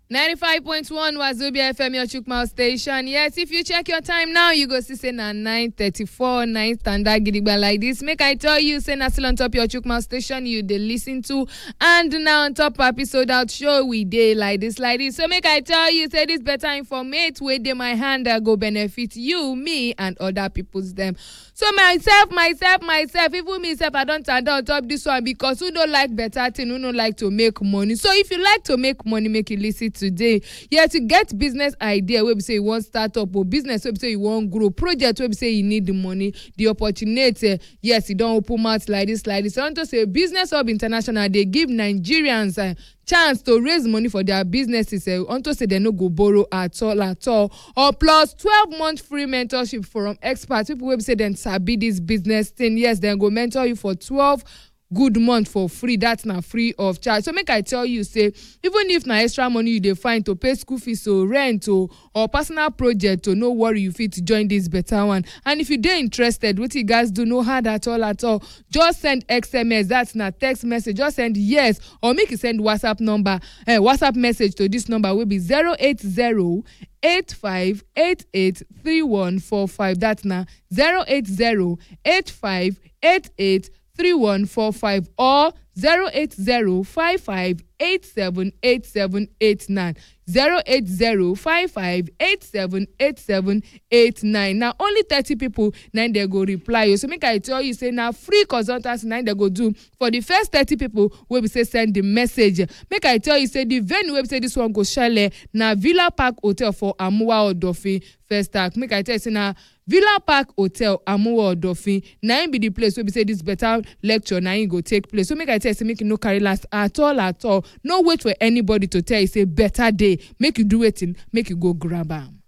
95.1 Wazobia FM, your Chukma station. Yes, if you check your time now, you go see say na 9.34, 9 standard gidigba like this. Make I tell you, say na still on top your Chukma station you dey listen to. And now on top episode out show we dey like this, like this. So make I tell you, say this better informate wey dey my hand that go benefit you, me, and other people's them. So myself, myself, myself, even me self, I don tanda on top this one because who no like better thing, who no like to make money. So if you like to make money, make you listen today. Yes, you get business idea wey be say you wan start up or business wey be say you wan grow, project wey be say you need the money, the opportunity. eh, Yes, e don open mouth like this, like this. unto say business hub international dey give Nigerians uh, chance to raise money for their businesses uh, unto say dem no go borrow at all at all or plus twelve month free mentorship from experts people wey be say dem sabi this business thing yes dem go mentor you for twelve good month for free that na free of charge so make i tell you say even if na extra money you dey find to pay school fees o rent o or personal project o no worry you fit join this better one and if you dey interested wetin you gats do no hard at all at all just send xms that na text message just send yes or make you send whatsapp number uh, whatsapp message to this number wey be zero eight zero eight five eight eight three one four five that na zero eight zero eight five eight eight three one four five or zero eight zero five five eight seven eight seven eight nine zero eight zero five five eight seven eight seven eight nine na only thirty people na im dey go reply o so make i tell you say na free consultancy na im dey go do for the first thirty people wey be say send the message make i tell you say the venue wey be say this one go shele na villa park hotel for amuwa odofin first act make i tell you say na villa park hotel amuwa odofin na im be the place wey be say this better lecture na im go take place so make i tell you say make you no carry last at all at all no wait for anybody to tell you say better dey make you do wetin make you go grab am.